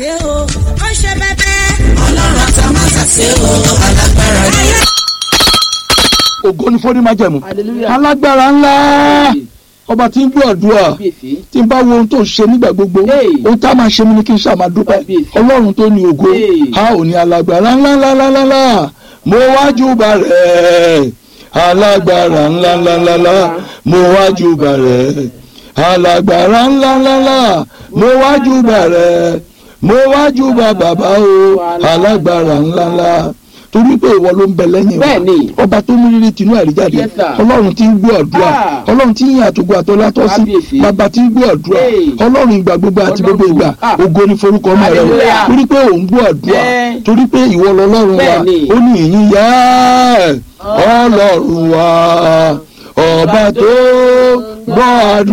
dé o ó ṣe bẹbẹ. ọlọ́run àtàmátàsé o alágbára ni. ògo ni fọ́dí májẹ̀mú Hallelujah. alágbára ńlá ọba tí ń gbọ́ àdúrà Kábíyèsí. tí ń bá wo ohun tó ń ṣe nígbà gbogbo Hey. ohun tá a máa ṣe mí ni kí n ṣáà máa dúpẹ́ Kábíyèsí. ọlọ́run tó ní ògo Hey. a ò ní alágbára ńlá ńlá ńlá ńlá mo wájú bá rẹ̀ alágbára ńlá ńlá ńlá ńlá mo wájú bá rẹ̀ alágbára ńlá ńlá ńlá mo wájú bá rẹ̀ mo wájú bá bàbá o alágbára ńlá ńlá torí pé ìwọ ló ń bẹ lẹ́yìn wa Bẹ́ẹ̀ni. ọba tó mú rírì tinú àríjáde Yes, sir. ọlọ́run tí ń gbọ́ àdúrà Ah. ọlọ́run tí ń yìn àtògbò àtọ́lá tọ́ sí Kábíyèsí. bàbá tí ń gbọ́ àdúrà Hey. ọlọ́run ìgbà gbogbo àti Ọlọ́run. gbogbo ìgbà Ah. ògo ni forúkọ ọmọ rẹ o Hallelujah. torí pé òun gbọ́ àdúrà Eh. torí pé ìwọ lọ́lọ́run wa Bẹ́ẹ̀ni. ó ní ìyìn yẹ ọlọ́run wa ọba tó gbọ́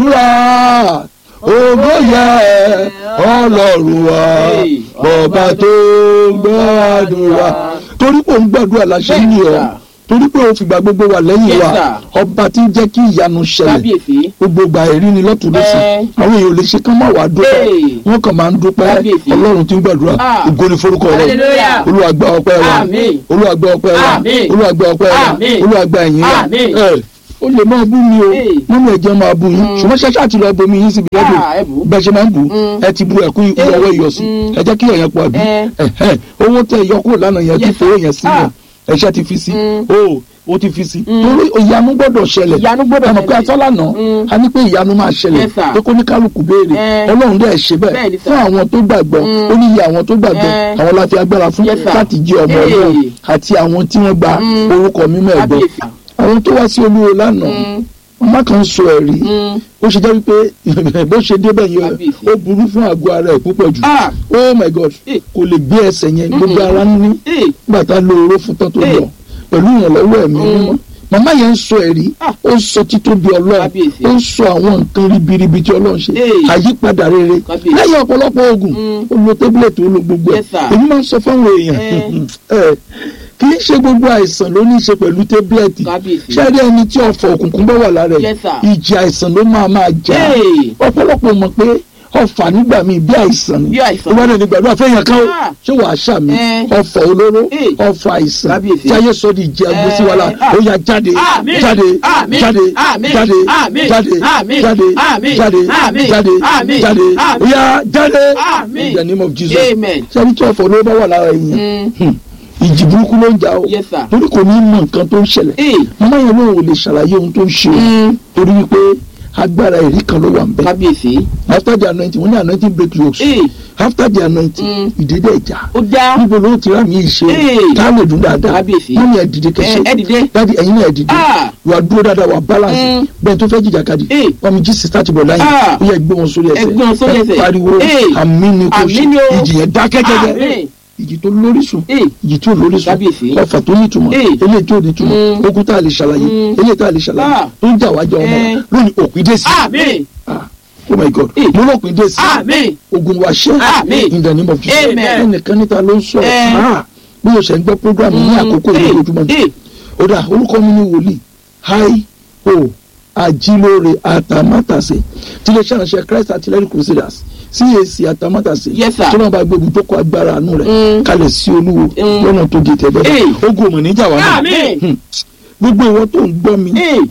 àdúrà ògo yẹ ọlọ́run wa Hey. ọba tó gbọ́ àdúrà torí pé òun gbàdúrà láṣẹ Bẹ́ẹ̀ni, ní ọ sir. torí pé òun fìgbà gbogbo wà lẹ́yìn Yes, wa sir. ọba tí ń jẹ́ kí ìyanu ṣẹlẹ̀ Kábíyèsí. gbogbo ìgbà ẹ̀rí ni lọ́tún lọ́sì Eh. àwọn èèyàn ò lè ṣe kán má wàá dúpẹ́ Hey. wọ́n kàn máa ń dúpẹ́ Kábíyèsí. ọlọ́run tí ń gbàdúrà Ah. ògo ni forúkọ rẹ̀ Hallelujah. Olúwa gba ọpẹ́ wa Àmín. Olúwa gba ọpẹ́ wa Àmín. Olúwa gba ọpẹ́ wa Àmín. Olúwa gba ẹ̀yìn wa Àmín. ẹ̀ ó lè máa bú mi o Hey. mọ́mí ẹ̀jẹ̀ máa bú yín ṣùgbọ́n ṣẹ́ṣẹ́ àti lọ́ọ́ bomi yín síbi lọ́dún Ah, ẹ bù. bẹ́ẹ̀ ṣe máa ń bù Mm. ẹ ti bu ẹ̀kú ikú Hey. ọwọ́ ìyọ̀sí Mm. ẹ jẹ́ kí ẹ̀yàn pọ̀ àbí Eh. ẹ̀hẹ́, owó tẹ ìyọ kúrò lánàá yẹn tí Yes, fowó sir. yẹn sí Ah. yẹn ẹ̀ṣẹ́ ti fi sí Mm. o o ti fi sí Mm. torí ìyanu gbọ́dọ̀ ṣẹlẹ̀ Ìyanu gbọ́dọ̀ àmọ́ pé ṣẹlẹ̀. atọ́lànà Mm. a ní pé ìyanu máa ṣẹlẹ̀ Yes, sir. pé kó ní kálukú béèrè Eh. ọlọ́run dẹ̀ ṣe Bẹ́ẹ̀ni, bẹ́ẹ̀ sir. fún àwọn tó gbàgbọ́ Mm. ó ní iye àwọn tó gbàgbọ́ Eh. àwọn la fi agbára fún Yes, sir. láti jẹ́ ọmọ Hey. ọlọ́run àti àwọn tí wọ́n gba Mm. orúkọ mímọ́ ẹ̀gbọ́ Kábíyèsí. àwọn tó wá sí olúwo lánàá Mm. ọmọ kan sọ ẹ̀rí Mm. ó ṣe jẹ́ wípé bó ṣe débẹ̀ yẹn Kábíyèsí. ó burú fún àgọ́ ara ẹ̀ púpọ̀ jù Ah. oh my god Eh. kò lè gbé ẹsẹ̀ yẹn gbogbo Mm-mm. ara ń ní Eh. nígbà tá a lo oró fún tán tó Eh. lọ pẹ̀lú ìrànlọ́wọ́ ẹ̀mí Mm. mímọ́ màmá yẹn ń sọ ẹ̀rí Ah. ó ń sọ títóbi ọlọ́run Kábíyèsí. ó ń sọ àwọn nǹkan ribiribi tí ọlọ́run ṣe Eh. àyípadà rere Kábíyèsí. lẹ́yìn ọ̀pọ̀lọpọ̀ oògùn Mm. ó lo tébúlẹ̀tì ó lo gbogbo ẹ̀ Yes, sir. èmi máa ń sọ fáwọn èèyàn ẹ̀, kì í ṣe gbogbo àìsàn ló ní í ṣe pẹ̀lú tébúlẹ̀tì Kábíyèsí. ṣé rí ẹni tí ọ̀fọ̀ òkùnkùn bá wà lára ẹ̀ Yes, sir. ìjì àìsàn ló máa máa jà Hey. ọ̀pọ̀lọpọ̀ mọ̀ pé ọ̀fà nígbà míì bí àìsàn ni Bí àìsàn. ó bá dẹ̀ ní gbàdúrà fẹ́yàn kan ó Ah. ṣé wàá ṣàmì Eh. ọ̀fà olóró Eh. ọ̀fà àìsàn Kábíyèsí. tí ayé sọ di ìjì agbésí wa la Eh. Ah. ó yá jáde Àmín. jáde Àmín. jáde Àmín. jáde Àmín. jáde Àmín. jáde Àmín. jáde Àmín. jáde Àmín. jáde Àmín. ó yá jáde Àmín. in the name of Jesus Amen. sẹ́ni tí ọ̀fọ̀ olóró bá wà lára èèyàn Mm. ìjì burúkú ló ń jà ó Yes, sir. torí kò ní mọ nǹkan tó ń ṣẹlẹ̀ Eh. màmá yẹn lóun ò lè ṣàlàyé ohun tó ń ṣe o Mm. torí wípé agbára ẹ̀rí kan ló wà ń bẹ Kábíyèsí. after the anointing wọ́n ní anointing break yokes Eh. after the anointing Mm. ìdílé ìjà Ó já. níbo ló ti rà mí ìṣe Eh. ká lè dún dáadáa Kábíyèsí. wọ́n ní ẹ dìde kẹsẹ Eh, ẹ dìde. dáàdi ẹ̀yin náà ẹ dìde Ah. wà dúró dáadáa wà balance Mm. bẹ́ẹ̀ tó fẹ́ jìjà kadì Eh. wọ́n mi jí sísá ti bọ̀ láyé Ah. ó yẹ gbé wọn sórí ẹsẹ̀ Ẹ gbé wọn sórí ẹ ẹsẹ̀. pariwo Eh. àmì ni kò Àmín ni ṣe o. ìjì yẹn dákẹ́ jẹ́jẹ́ Àmín. ìjì tó lórísun Eh. ìjì tí ò lórísun Kábíyèsí. ọfà tó nítumọ̀ Eh. eléyìí tí ò nítumọ̀ Mm. ogun tá a lè ṣàlàyé Mm. eléyìí tá a lè ṣàlàyé Ah. tó ń jà wájà ọmọ Eh. lónìí òpin dé sí Àmín. Ah, oh my god Eh. mo lópin dé sí Àmín. ogun wa ṣẹ́ Àmín. in the name of Jesus Amen. ẹnìkan níta ló ń sọ̀rọ̀ Eh. Ah, bí o ṣe ń gbọ́ program ní àkókò Eh. lójoojúmọ́ ni Eh. ó dà orúkọ mi ní wòlíì hi o ajílóore àtàmátàsé tí ilé iṣẹ́ Christ Artillery Crusaders CAC àtàmátàsé Yes, sir. tí wọ́n bá gbé ibùdókọ̀ agbára àánú rẹ̀ Mm. kalẹ̀ sí olúwo Mm. lọ́nà tó gé tẹ̀ bẹ́ẹ̀ Eh. ogun ọmọ níjà wà náà Àmín. Hmm. gbogbo ìwọ tó ń gbọ́ mi Eh.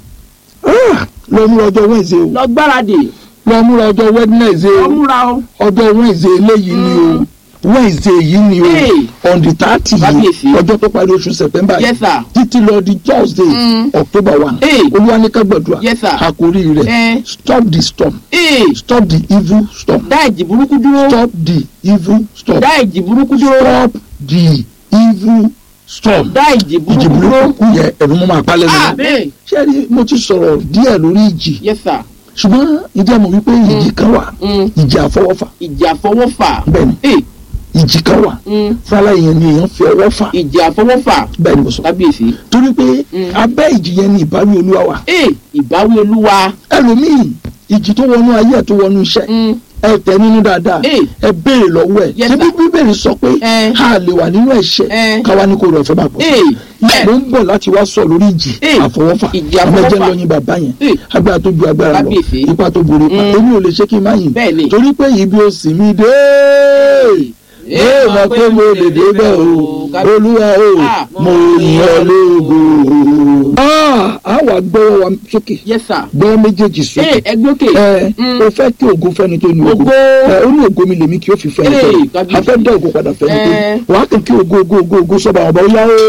ah, lọ múra ọjọ́ Wednesday o Lọ gbáradì. lọ múra ọjọ́ Wednesday o Lọ múra o. ọjọ́ Wednesday eléyìí ni o Wednesday yìí ni o Hey. on the thirty yìí Kábíyèsí. ọjọ́ tó parí oṣù September yìí Yes, sir. títí lọ di Thursday Mm. October one Hey. olúwaníkà gbàdúrà Yes, sir. àkórí rẹ̀ Eh. stop the storm Eh. stop the evil storm Dá ìjì burúkú dúró. stop the evil storm Dá ìjì burúkú dúró. stop the evil storm Dá ìjì ìjì burúkú dúró. burúkú yẹ ẹ̀rù mọ́ máa palẹ̀ lọ́wọ́ Àmín. ṣé rí mo ti sọ̀rọ̀ díẹ̀ lórí ìjì Yes, sir. ṣùgbọ́n ìdí àmọ̀ wípé ìjì kan wà Mm. ìjì àfọwọ́fà Ìjì àfọwọ́fà. bẹ́ẹ̀ni Eh. ìjì kan wà Mm. fúnra yẹn ni èèyàn fi ọwọ́ fà Ìjì àfọwọ́fà. bẹ́ẹ̀ ni mo sọ Kábíyèsí. torí pé Mm. abẹ́ ìjì yẹn ni ìbáwí olúwa wà Eh. Ìbáwí olúwa. ẹlòmíì ìjì tó wọnú ayé ẹ̀ tó wọnú iṣẹ́ Mm. ẹ tẹ nínú dáadáa Eh. ẹ béèrè lọ́wọ́ ẹ̀ Yes, ṣebí sir. bíbélì sọ pé Eh. a lè wà nínú ẹ̀ṣẹ̀ Eh. káwa ní kò rẹ̀ fẹ́ bá pọ̀ Eh. mo ń bọ̀ láti wá sọ lórí ìjì Eh. àfọwọ́fà Ìjì àfọwọ́fà. ọmọdé lọ́yìn bàbá yẹn Eh. agbára tó ju agbára lọ Kábíyèsí. ipa tó borí ipa Mm. èmi ò lè ṣe kí n má yìn Bẹ́ẹ̀ni. torí pé ibi ó sì mí dé ẹ mọ̀ pé mo lè débẹ̀ o olúwa o Ah, mo yìn ọ́ lógo. Ah, a wà gbọ́wọ́ wa sókè yes sir. gbọ́wọ́ méjèèjì ee sókè ẹgbẹ́ òkè. ẹ Mm. o fẹ́ kí ògo fẹ́ni tó ní ògo Ògo. ẹ ó ní ògo mi lèmi kí ó fi fẹ́ni tó ní Ee, kábíyèsí. a fẹ́ dá ògo padà fẹ́ni tó ní Ẹ. wàá kàn kí ògo ògo ògo ògo sọ́ba àwọn ọba ó yá o.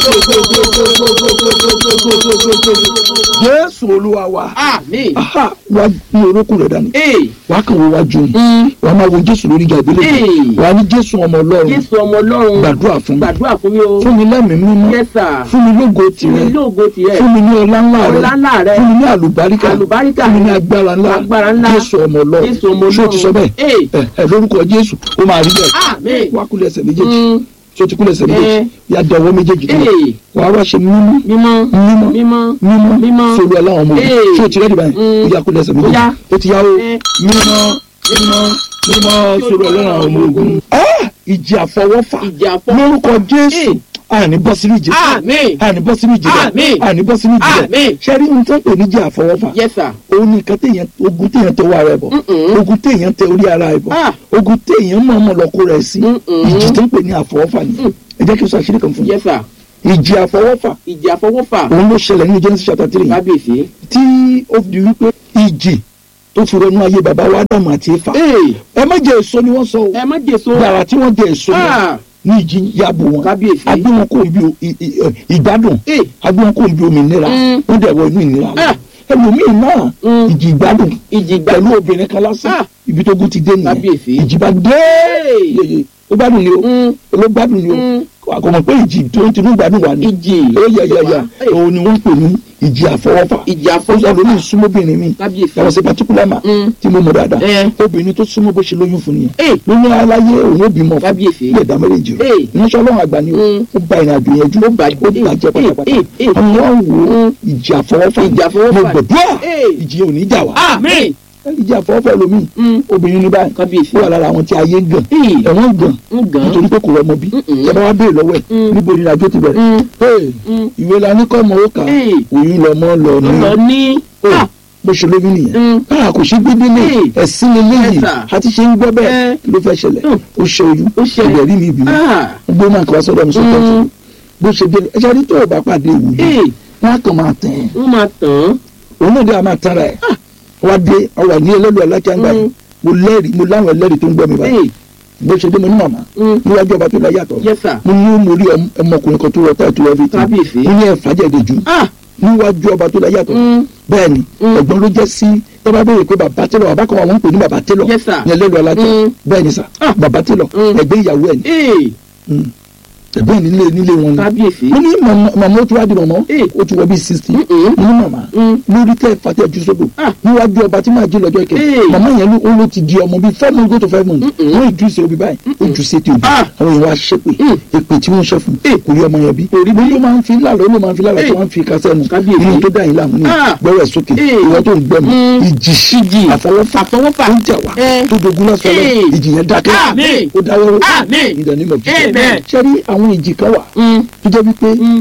Jésù olúwa wa àmín. aha wa ní orókùn rẹ̀ dání ee wàá kàn wọ́n wájú ni mm, wàá máa wo Jésù lórí ìjà ìbílẹ̀ Ee. wàá ní Jésù ọmọ Ọlọ́run jésù ọmọ ọlọ́run. gbàdúrà fún mi gbàdúrà fún mi o. fún mi lẹ́mìí mímọ́ yes sir. fún mi lógo fún mi tìrẹ lóògo tirẹ̀. fún mi ní ọlá ńlá rẹ ọlá ńlá rẹ. fún mi ní àlùbáríkà Àlùbáríkà. fún mi ní agbára ńlá Agbára ńlá. Jésù ọmọ Ọlọ́run Jésù ọmọ ṣé o ti sọ bẹ́ẹ̀ Ee. ẹ ẹ lórúkọ Jésù ó máa rí bẹ́ẹ̀ àmín. wá kúlẹ̀ ẹsẹ̀ méjèèjì Mm, ṣé o ti kúlẹ̀ ẹsẹ̀ méjèèjì Ẹ. yá dọwọ́ méjèèjì tó ee wàá wá ṣe mímọ́ mímọ́ mímọ́ mímọ́ mímọ́ mímọ́. sórí aláwọn ọmọ Ee. ṣé o ti rẹ́dí báyìí Mm. ó yá kúlẹ̀ ẹsẹ̀ Ó méjèèjì yá. ó ti yá o Ẹ. mímọ́ mímọ́ mímọ́ sórí aláwọn ọmọ ogun. Ah! ìjì àfọwọ́fà ìjà fọ́. lórúkọ Jésù Ee. àní bọ́ sínú ìjì àmín. àní bọ́ sínú ìjì rẹ̀ Àmín. àní bọ́ sínú ìjì rẹ̀ Àmín. ṣe rí ohun tó ń pè ní ìjì àfọwọ́fà yes sir. òun ni nǹkan téèyàn ogun téèyàn tẹ owó ara ẹ̀ bọ̀ Mm-mm. ogun téèyàn tẹ orí ara ẹ̀ bọ̀ Ah. ogun téèyàn mọ̀ ọmọ lọ́kọ rẹ̀ sí Mm-mm. ìjì tó ń pè ní àfọwọ́fà ni Mm. ẹ jẹ́ kí n sọ àṣírí kan fún yín yes sir. ìjì àfọwọ́fà ìjà fọwọ́fà. òun ló ṣẹlẹ̀ nínú Genesis chapter three kábíyèsí. tí ó di wípé ìjì tó fi ronú ayé bàbá wa Ádámù àti Éfà ee ẹ má jẹ èso ni wọ́n sọ o ẹ má jèso. gbàrà tí wọ́n jẹ èso yẹn Ah, ní ìjì yàbò wọn kábíyèsí. agbé wọn kò bí o- i- i- ẹ, ìgbádùn ee agbé wọn kò bí òmìnira Mm. wọ́n dẹ̀ wọ inú ìnira lọ Ah. ẹlòmíì náà Mm. ìjì ìgbádùn ìjì gbà. pẹ̀lú obìnrin kan lásán Ah. ibi tó gún ti dé nìyẹn Kábíyèsí. ìjì bá dé yeye ó gbádùn ni o Mm, ló gbádùn ni o Mm. àkọ́mọ̀ pé ìjì tó ń tinú gbádùn wà ní ìjì. ó yẹ yẹ yẹ Ee. òun ni wọ́n ń pè ní ìjì àfọwọ́fà ìjà ó sọ lórí fọwọ́fà. ìsúnmọ́bìnrin mi kábíyèsí. yàtọ̀ sí particular ma Mm. tí mo mọ̀ dáadáa Ẹ. obìnrin tó súnmọ́ bó ṣe lóyún fún nìyẹn ee lóyún aláyé òun ó bímọ fún kábíyèsí. ilé ìdá méjèèjì rẹ̀ Ee. ìránṣẹ́ ọlọ́run àgbà ni o Mm. ó ba ìrìn àjò yẹn jù Ó bà- ó bàjẹ́ pátápátá Ee, ee, ee. àwọn wọn wò ó Mm. ìjì àfọwọ́fà Ìjì àfọwọ́fà. mo gbàdúrà Ee. ìjì ò ní jà wá àmín. ìjì àfọwọ́fà lomi Mm. obìnrin ní báyìí kábíyèsí. ó wà lára àwọn tí ayé ń gàn Ee. ẹ̀wọ̀n ń gàn ń gàn. nítorí pé kò rọmọ bí Mm-mm. ìjọba wa béèrè lọ́wọ́ ẹ̀ Mm. níbo ni ìrìnàjò ti bẹ̀rẹ̀ Mm. Ee, Mm. ìwé la ní kọ́ ọmọ ó kà á Ee. òyìn lọmọ lọ ní lọ ní. Ee, Ah, bó ṣe lóyún nìyẹn Mm. káà kò ṣe gbédé lé Ee. ẹ̀sìn lélẹ́yìí Yes, sir. àti ṣe ń gbọ́ bẹ́ẹ̀ Eh. kí ló fẹ́ ṣẹlẹ̀ Mm. ó ṣe oyún Ó ṣe. ìbẹ̀rí mi ìbímọ ah, gbé máa kọ́ wá sọ́dọ̀ mi sọ́tọ̀ tó Mm. bó ṣe dé ẹ̀ṣẹ̀ rí tó o bá pàdé ìwúlò ee wọn á kàn máa tẹ̀ ẹ́ wọ́n máa tàn án. òun náà dé a máa tán ra ẹ̀ wá dé ọwọ́ ní ẹlẹ́lu alákíágbá yìí Mm. mo lẹ́rìí mo láwọn ẹlẹ́rìí tó ń gbọ́ mi báyìí ee bó ṣe dé mo ní màmá Mm. níwájú ọba tó láyé àtọ̀ yes sir. mo ní mo rí ọm- ọmọkùnrin kan tó rọ táì tó rọ fìtì Kábíyèsí. mo ní ẹ̀fà jẹ̀dẹ̀ jù ah níwájú ọba tó láyé àtọ̀ Mm. bẹ́ẹ̀ ni Mm. ẹ̀gbọ́n ló jẹ́ sí tọ́ba béèrè pé bàbá télọ̀ bàbá kan wà wọ́n ń pè ní bàbá télọ̀ Yes, sir. ní ẹlẹ́lu alájà Mm. bẹ́ẹ̀ ni sà Ah. bàbá télọ̀ Mm. ẹ̀gbẹ́ ìyàwó ẹ̀ ni ee Mm. ẹ̀gbọ́n nílé nílé wọn ni kábíyèsí. mo ní màmá màmá ó ti wá di màmá Eh. ó ti wọ bí sixty mo Mm-mm. ní màmá Mm. lórí tẹ fàtẹ ju sódò Ah. níwájú ọba tí màá jí lọ́jọ́ ìkẹ Eh. màmá yẹn ló ó ló ti di ọmọ bíi five months go to five months Mm-mm. wọn ìjú ìṣe òbí báyìí ó jù sí ti òbí Ah. àwọn èèyàn wa ṣépè Mm. èpè tí wọ́n ṣe fún Eh. kò rí ọmọ yẹn bí Kò rí bí. ó ló máa ń fi lálọ́ ó ló máa ń fi lálọ́ tí Eh. wọ́n ń fi kásẹ̀ nù Kábíyèsí. inú tó dá yín láàmú ni Ah. gbọ́rọ̀ ẹ̀ sókè Eh. ìwọ tó ń gbẹ̀mú Mm. ìjì Ìjì. àfọwọ́fà àfọwọ́fà. tó ń jà wá Eh. tó dogun lọ́sọ̀ lọ Eh. ìjì yẹn dákẹ́ Àmín. ó dáwọ́ Àmín. ìdánimọ̀ Amen. ṣe rí àwọn ìjì kan wà Mm. tó jẹ́ wípé Mm.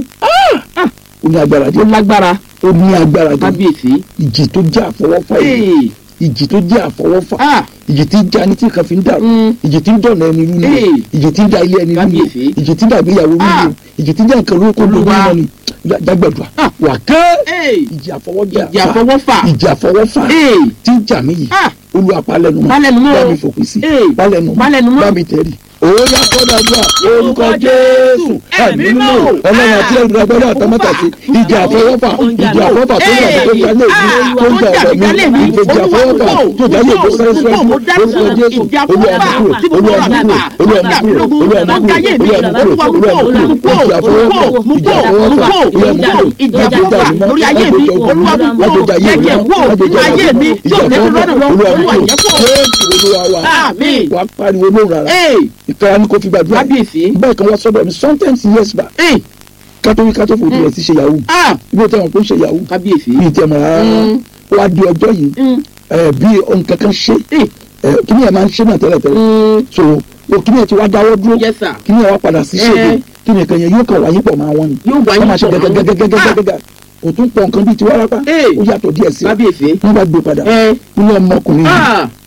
ó ní agbára ó díẹ̀ lágbára. ó ní agbára gan kábíyèsí. ìjì tó jẹ́ àfọwọ́fà yìí ee ìjì tó jẹ́ àfọwọ́fà ah ìjì tí ń já ní tí nǹkan fi ń dàrú Mm. ìjì tí ń dọ̀nà ẹni rú ni Ee. ìjì tí ń da ilé ẹni rú ni Kábíyèsí. ìjì tí ń dàgbé ìyàwó rú Ah. ni ìjì tí ń já nǹkan lórúkọ lórí Olúwa. náà ni jágbàdùà Ah. wà ké ee ìjì àfọwọ́jà ìjì àfọwọ́fà. ìjì àfọwọ́fà ee tí ń jà mí yìí ah olúwa palẹ̀nu mọ́ Palẹ̀nu mọ́. bá mi fòpin sí Ee. palẹ̀nu Palẹ̀nu mọ́. bá mi tẹ̀rí òòyà kọ́dàdúrà orúkọ jésù ẹ̀mí mímọ́ ọlọ́run àti ẹ̀rù agbọ́dọ̀ àtọmọ́tàsí ìjì àfọwọ́fà ìjì àfọwọ́fà tó ń jà tó ń jà lé mi tó ń jà ọ̀rọ̀ mi ìjì àfọwọ́fà tó jà lé mi sáré sáré orúkọ jésù olúwa mú kúrò olúwa mú kúrò olúwa mú kúrò olúwa mú kúrò olúwa mú kúrò olúwa mú kúrò ìjì àfọwọ́fà ìjì àfọwọ́fà olúwa mú kúrò ìjì àfọwọ́fà lórí ayé mi olúwa mú kúrò ẹ̀jẹ̀ wò nínú ayé mi yóò lè fi lọ́nà lọ olúwa jẹ́ kó. jésù olúwa wa Àmín. wà á pariwo lóhùn rárá ee ìkara ni kò fi gbàdúrà kábíyèsí. bẹ́ẹ̀ kan wá sọ́dọ̀ mi sometimes years back ee kátó kátó fò tilẹ̀ sí ṣe yahoo ah ibi tí wọn kò ṣe yahoo kábíyèsí. bíi tẹ̀ mọ́ rárá Mm. ó wá di ọjọ́ yìí Mm. ẹ̀ bí ohun kankan ṣe ee ẹ̀ kíní ẹ̀ máa ń ṣe náà tẹ́lẹ̀ tẹ́lẹ̀ Mm. so o kíní ẹ̀ ti wá dáwọ́ dúró yes sir. kíní ẹ̀ wá padà sí ṣègbè Eh. kíní kan yẹn yóò kàn wáyé pọ̀ máa wọ́n ni yóò wáyé wọ́n máa ṣe pọ̀ mọ́. gẹ́gẹ́gẹ́gẹ́gẹ́gẹ́ kò tún pọ̀ nǹkan bíi ti wárápá Eh. ó yàtọ̀ díẹ̀ sí i kábíyèsí. wọ́n bá gbé padà ẹ nínú ọmọkùnrin yìí ah ah,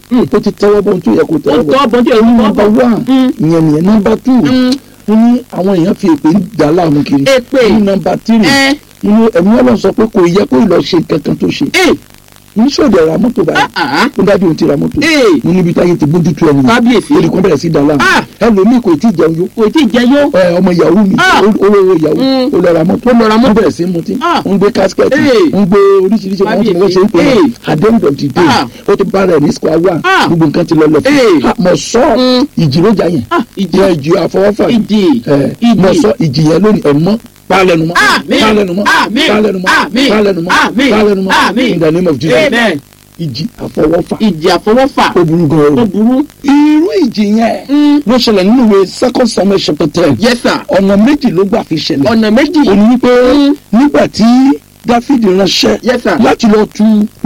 ó ti tẹ́wọ́ bọ́ ohun tó yẹ kó ó tẹ́wọ́ bọ́ tọ́ bọ́jú ẹ̀ ní ní nọ́mbà bọ́ one ìyẹn nìyẹn nọ́mbà two ó ní àwọn èèyàn fi èpè ń dà láàmú kiri Èpè. ní nọ́mbà three ẹ inú ẹ̀mí ọlọ́run sọ pé kò yẹ kó lọ ṣe nǹkan kan tó ṣe ẹ oníṣòwò ra mọ́tò báyìí ah ó dájú òun ti ra mọ́tò Ee. mo níbi táyé ti bójú tó ẹni Kábíyèsí. ó di kan bẹ̀rẹ̀ sí dà láàmú Ah. ẹlòmíì kò tí ì jẹun yó kò tí ì jẹ yó ẹ, ọmọ yahoo mi Ah. olówó yahoo Mm. ó lọ ra mọ́tò Ó lọ ra mọ́tò. ó bẹ̀rẹ̀ sí mutí Ah. ó ń gbé kásikẹ́tì Ee. ó ń gbé oríṣiríṣi àwọn tí wọ́n ṣe ń pè Ee. é at the end of the day Ah. ó ti bá rẹ̀ ní square one Ah. gbogbo nǹkan ti lọ lọ Ee. fún un mọ̀ sọ Mm. ìjì ló jà yẹn Ah, ìjì. jẹ́ ìjì àfọwọ́fà ìdì ẹ ìdì mọ̀ sọ ìjì yẹn lónìí ẹ̀ mọ́ pálẹ̀nu mọ́ Àmín. pálẹ̀nu mọ́ Àmín. pálẹ̀nu mọ́ Àmín. pálẹ̀nu mọ́ Àmín. pálẹ̀nu mọ́ Àmín. in the name of Jesus amen ìjì àfọwọ́fà ìdì àfọwọ́fà ó burú gan ó o burú irú ìjì yẹn Mm. ló ṣẹlẹ̀ nínú ìwé second samuel chapter ten yes sir ọ̀nà méjì ló gbà fi ṣẹlẹ̀ ọ̀nà méjì ó ní wípé Mm. nígbà tí dáfídì ránṣẹ́ Yes, sir. láti lọ tu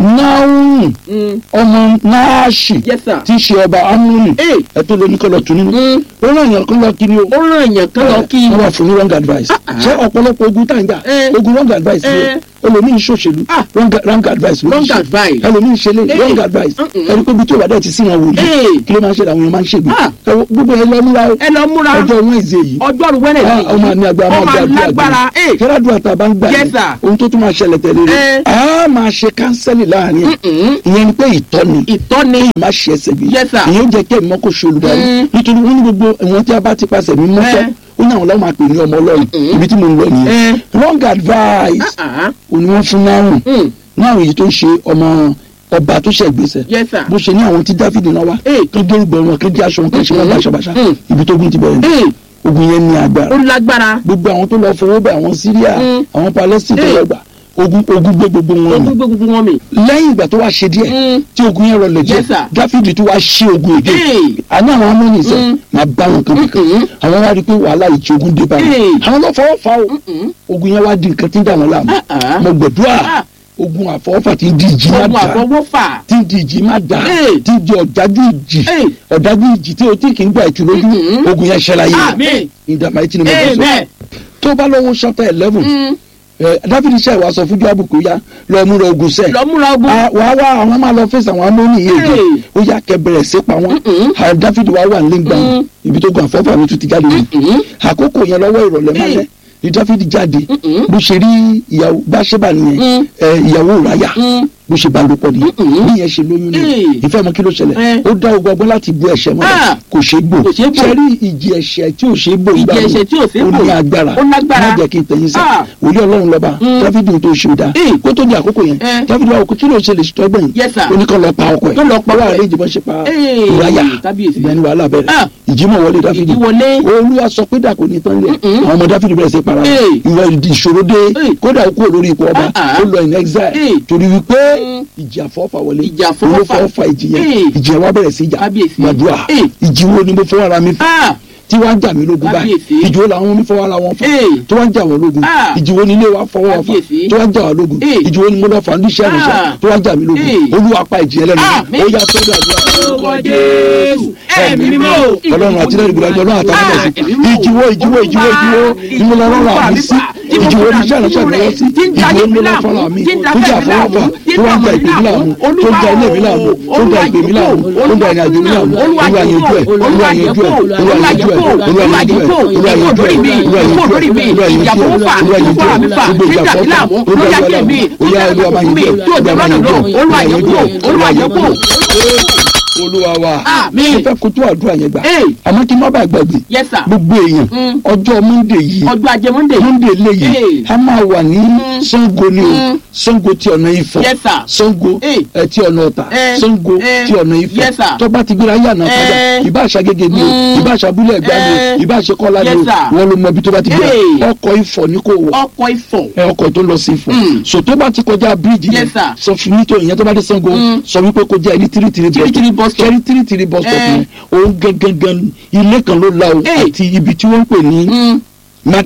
náhùn Mm. ọmọ náàṣì yes sir tí í ṣe ọba amúnì Hey. ẹtọ́ lóní kọ́ lọ tu nínú Mm. ó ràn yàn kó lọ kiri o ó ràn èèyàn kan lọ kí wọ́n wà fún ní wrong advice ah. ṣé ọ̀pọ̀lọpọ̀ ogun tá à ń gbà Eh. ogun wrong advice ni Eh. o ẹlòmíín ṣòṣèlú Ah. wrong wrong advice ló ń Wrong ṣe. advice. ẹlòmíín ṣe lé Eh. wrong advice Mm-mm. ẹni pé bí tí o bá dẹ̀ ti sí wọn wòlíì Eh. kí ló máa ń ṣe làwọn èèyàn máa ń ṣègbè Ah. ẹ wo, gbogbo ẹ lọ múra o ẹ lọ múra ọjọ́ Wednesday yìí ọjọ́rú wẹ́nẹ̀dì Ah, ọmọ àmì agbára ọmọ máa gbàdúrà alágbára ẹ kẹ́rẹ́dùn àtàbá ń gbà Yes, yẹn sir. ohun tó tún máa ṣẹlẹ̀ tẹ̀lé rẹ̀ Eh. a máa ṣe kánsẹ́lì láàrin ẹ̀ ìyẹn ni pé ìtọ́ni ìtọ́ni má ṣe ẹsẹ̀ gbé Yes, sir. ìyẹn ó jẹ́ kí ẹ̀mí mọ́ kó ṣe olùdarí Mm. nítorí wọ́n ní gbogbo ìwọ̀n tí a bá ti pàṣẹ mi mọ́tọ́ Eh. ó ní àwọn ọlọ́run máa pè ní ọmọ ọlọ́run ibi tí mo ń lọ nìyẹn Eh. wrong advice Ah, ah. òní wọ́n fún náírùn Mm. náírùn yìí tó ń ṣe ọmọ ọba tó ṣe gbèsè yes sir bó ṣe ní àwọn tí dáfídì náà wá Eh. kán gérùgbọ̀ wọn kán jẹ́ aṣọ wọn kán ṣe wọn báṣabàṣa Mm. ibi tó gún ti bẹ̀rẹ̀ ẹ ogun yẹn ní agbára ó lágbára gbogbo àwọn tó lọ fowó bẹ àwọn Syria Mm. àwọn Palestine tó Eh. lọ gbà ogun ogun gbé gbogbo wọn ó mì gbogbo gbogbo wọn mi lẹ́yìn ìgbà tó wá ṣe díẹ̀ Mm. tí ogun yẹn rọlẹ̀ díẹ̀ Yes, sir. Dáfídì tó wá ṣe ogun èdè Eh. àní àwọn amóni sẹ Mm. máa bá wọn kan kan Mm-mm. àwọn wá rí i pé wàhálà yìí tí ogun dé bá wọn Eh. àwọn lọ fọwọ́ fa o Mm-mm. ogun yẹn wá di nǹkan tí ń dà wọn láàmú Ah, ah. mo gbẹdúrà Ah. ogun àfọwọ́fà tí ń di ìjì má ogun dà àfọwọ́fà tí ń di ìjì má dà Eh. tí ń di ọ̀dájú ìjì Eh. ọ̀dájú ìjì tí o tí kì í gbà ìtù lójú Mm-mm. ogun yẹn ṣẹlẹ̀ yìí Àmín. ìdààmú ayé tí ni mo bá sọ amen tó bá lọ́wọ́ chapter eleven Mm. ẹ dáfídì ṣe ìwà sọ fún Jóábù kó yá lọ múra ogun sẹ lọ múra ogun wàá wá àwọn máa lọ fèsì àwọn amóhùn yìí èdè Hey. ó yá kẹbẹrẹ sí pa wọn Mm-mm. àwọn dáfídì wá wà nígbà wọn Mm. ibi tó gan àfọwọ́fà mi tún ti jáde nìyí Mm-mm. àkókò yẹn lọ́wọ́ ìrọ̀lẹ́ Hey. mọ́lẹ́ ni dáfídì jáde Mm-mm. bó ṣe rí ìyàwó báṣẹ́bà nìyẹn Mm. ẹ, ìyàwó ráyà Mm. bó ṣe bá lò pọ̀ nìyẹn Mm-mm. bí yẹn ṣe lóyún ni Hey. ìfẹ́ mọ kí ló ṣẹlẹ̀ Eh. ó dá ogun ọgbọ́n láti bu ẹ̀ṣẹ̀ mọ́lẹ̀ Ah. kò ṣe é gbò Kò ṣeé gbò. ṣe rí ìjì ẹ̀ṣẹ̀ tí ò ṣe é gbò Ìjì ìgbà wo? ẹ̀ṣẹ̀ tí ò ṣeé ó gbò. ní agbára Ó lágbára. má jẹ́ kí n tẹ̀yìn sẹ́ Ah. wòlíì ọlọ́run lọ́ba Mm. dáfídì tó ṣe dá Eh. kó tó di àkókò yẹn Eh. dáfídì wà òkú kí ló ṣe lè ṣètò ẹgbẹ́ yìí Yes, sir. ó ní kó lọ pa ọkọ ẹ̀ Kó lọ pa ọkọ wà ẹ̀. lè jìbọn ṣe pa Eh. ìráyà Kábíyèsí. ìgbà ni wàhálà bẹ̀rẹ̀ Ah. ìjímọ̀ wọlé dáfídì Ìjì wọlé. olúwa sọ pé dàkú ní tán lẹ̀ Mm-mm. àwọn ọmọ dáfídì bẹ̀rẹ̀ sí para wọn. Eh. ìwà ìdí ìṣòro dé Eh. kódà ó kúrò lórí ipò ọba Ah, ah. ó lọ in exile Eh. torí wípé Mm. ìjì àfọwọ́fà wọlé Ìjì àfọwọ́fà. olófọwọ́fà ìjì yẹn Eh. ìjì yẹn wá bẹ̀rẹ̀ sí ìjà Kábíyèsí. gbàdúrà Eh. ìjì wo ni mo fọwọ́ ara mi fà Ah. tí wọ́n á jà mí lógun báyìí Kábíyèsí. ìjì wo làwọn mi fọwọ́ ara wọn fà Eh. tí wọ́n á jà wọ́n lógun Ah. ìjì wo ni ilé wa fọwọ́ fà Kábíyèsí. tí wọ́n á jà wọ́n lógun Eh. ìjì wo ni mo lọ fà ní iṣẹ́ ìrìnsẹ̀ Ah. tí wọ́n á jà mí lógun Eh. olúwa pa ìjì yẹn lẹ́nu Àmín. ó yá tó dàdúrà Orúkọ Jésù. Ẹ̀mí mímọ́. ọlọ́run àti lẹ́yìn ìgbìlẹ̀ ọlọ́run àtàwọn Ah, ọ̀sìn ẹ̀mí mímọ́. ìjìwó ìjìwó ìjìwó ìjìwó ìmúlẹ̀ ọlọ́run àmì sí ìjìwó oníṣẹ́ ìránṣẹ́ mi lọ sí ìjìwó ìmúlẹ̀ fọlọ́ mi tó jà fọwọ́fà tó wá ń ja ìpè mí láàmú tó ń ja ilé mi láàmú tó ń ja ìpè mí láàmú tó ń ja ìrìnàjò mi láàmú olúwa yanjú ẹ̀ olúwa yanjú ẹ̀ olúwa yanjú ẹ̀ olúwa yanjú ẹ̀ olúwa yanjú ẹ̀ olúwa yanjú ẹ̀ olúwa yanjú ẹ̀ olúwa yanjú ẹ̀ olúwa yanjú ẹ̀ gbogbo ìjà fọ́fà olúwa yanjú ẹ̀ olúwa yanjú ẹ̀ olúwa yanjú ẹ̀ olúwa yanjú ẹ̀ olúwa yanjú ẹ̀ olúwa wa Àmín. mo fẹ́ kojú àdúrà yẹn gbà Eh. àmọ́ kí n má bàa gbàgbé Yes, sir. gbogbo èèyàn Mm. ọjọ́ monday yìí ọjọ́ ajé monday monday léyìí Eh. a máa wà ní sango ni o Mm. sango ti ọ̀nà ifọ̀ Yes, sir. sango Eh. ẹ ti ọ̀nà ọ̀tà Eh. sango Eh. ti ọ̀nà ifọ̀ Yes, sir. tó bá ti gbéra yànnà padà Eh. ìbá àṣà gègé ni o Mm. ìbá àṣà abúlé ẹ̀gbá ni Eh. o ìbá àṣà kọ́lá ni Yes, o sir. wọ́n ló mọ ibi tó bá ti gbéra Eh. ọkọ̀ ifọ̀ ni kò wọ̀ ọkọ̀ ifọ̀ ẹ ọkọ̀ tó lọ sí ifọ̀ Mm. so tó bá ti kọjá bíríìjì Yes, sir. sọ fún mi tó ìyẹn tó bá dé sango Mm. sọ wípé kó jẹ́ ẹni tírítírí Tírítírí bus stop. kẹ́rí tírítírí bus stop Eh. yẹn òun gangan ilé kan ló la o Eh. àti ibi tí wọ́n ń pè ní Mm. matrix